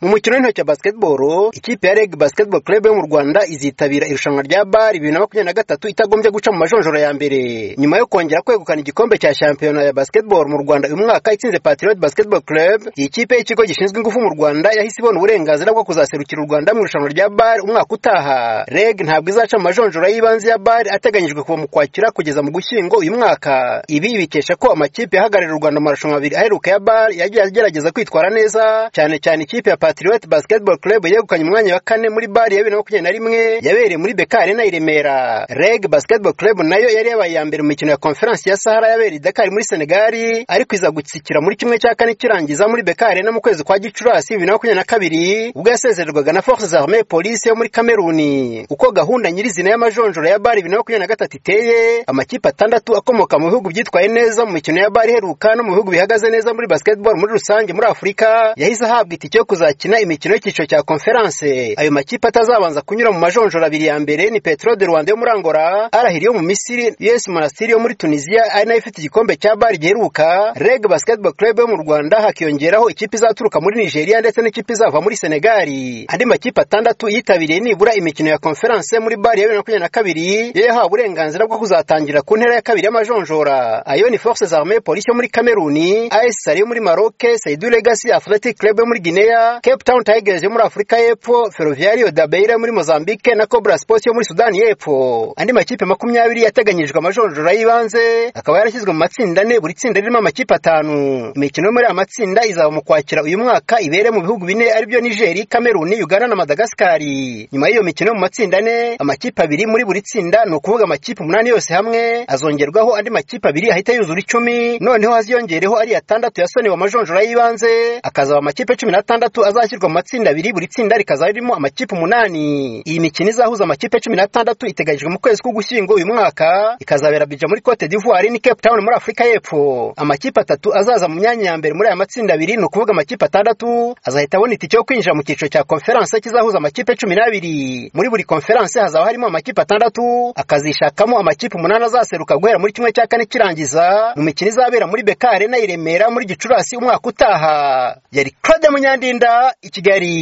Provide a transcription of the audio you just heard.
mu mukino w'intoki wa basketball ikipe ya reg basketball club yo mu rwanda izitabira irushanwa rya bar bibiri na makumyabiri na gatatu itagombye guca mu majonjoro ya mbere nyuma yo kongera kwegukana igikombe cya shampiyona ya basketball mu rwanda uyu mwaka itsinze patriot basketball club iyi kipe y'ikigo gishinzwe ingufu mu rwanda yahise ibona uburenganzira bwo kuzaserukira u rwanda mu irushanwa rya bar umwaka utaha reg ntabwo izaca mu majonjoro y'ibanze ya bar ateganyijwe kuva mu kwakira kugeza mu gushyingo uyu mwaka ibi bikesha ko amakipe ahagararira u rwanda mu marushanwa abiri aheruka ya bar yagiye agerageza kwitwara neza cyane cyane ikipe ya Patriot Basketball Club yegukanye umwanya wa kane muri bari ya 2021 yabereye muri Beka Arena i Remera. Reg Basketball Club nayo yari yabaye ya mbere mu mikino ya Conference ya Sahara yabereye Dakar muri Senegal ariko iza gutsikira muri kimwe cya kane kirangiza muri Beka Arena mu kwezi kwa Gicurasi 2022 ubwo yasezererwaga na Forces Armées Police yo muri Cameroon. Uko gahunda nyirizina y'amajonjoro ya bari 2023 iteye amakipe atandatu akomoka mu bihugu byitwaye neza mu mikino ya bari heruka no mu bihugu bihagaze neza muri basketball muri rusange muri Afurika yahise ahabwa itike yo kuzakira bakina imikino y'icyiciro cya conference ayo makipe atazabanza kunyura mu majonjoro abiri ya mbere ni Petro de Rwanda yo muri Angola Arahiri yo mu Misiri US Monastir yo muri Tunisia ari nayo ifite igikombe cya Bar giheruka Reg Basketball Club yo mu Rwanda hakiyongeraho ikipe izaturuka muri Nigeria ndetse n'ikipe izava muri Senegal andi makipe atandatu yitabiriye nibura imikino ya conference muri Bar ya 2022 yo yahawe uburenganzira bwo kuzatangira ku ntera ya kabiri y'amajonjora ayo ni Forces Armées Police yo muri Cameroon AS Sali yo muri Maroc Seydou Legacy Athletic Club yo muri Guinea Cape Town Tigers yo muri Afurika y'Epfo, Ferroviario da Beira muri Mozambique na Cobra Sports yo muri Sudani y'Epfo. Andi makipe makumyabiri yateganyijwe amajonjora y'ibanze akaba yarashyizwe mu matsinda ane buri tsinda ririmo amakipe atanu. Imikino muri aya matsinda izaba mu kwakira uyu mwaka ibere mu bihugu bine aribyo Niger, Cameroon, Uganda na Madagascar. Nyuma y'iyo mikino mu matsinda ane amakipe abiri muri buri tsinda ni ukuvuga amakipe umunani yose hamwe azongerwaho andi makipe abiri ahita yuzura icumi noneho haziyongereho ari atandatu yasonewe amajonjora y'ibanze akazaba amakipe cumi n'atandatu azashyirwa mu matsinda abiri buri tsinda rikazaba ririmo amakipe umunani iyi mikino izahuza amakipe cumi n'atandatu iteganyijwe mu kwezi k'ugushyingo uyu mwaka ikazabera bija muri cote d'ivoire ni cape town muri afurika y'epfo amakipe atatu azaza mu myanya ya mbere muri aya matsinda abiri ni ukuvuga amakipe atandatu azahita abona itike yo kwinjira mu cyiciro cya konferanse kizahuza amakipe cumi n'abiri muri buri konferanse hazaba harimo amakipe atandatu akazishakamo amakipe umunani azaseruka guhera muri kimwe cya kane kirangiza mu mikino izabera muri beka arena i remera muri gicurasi umwaka utaha yari claude munyandinda i kigali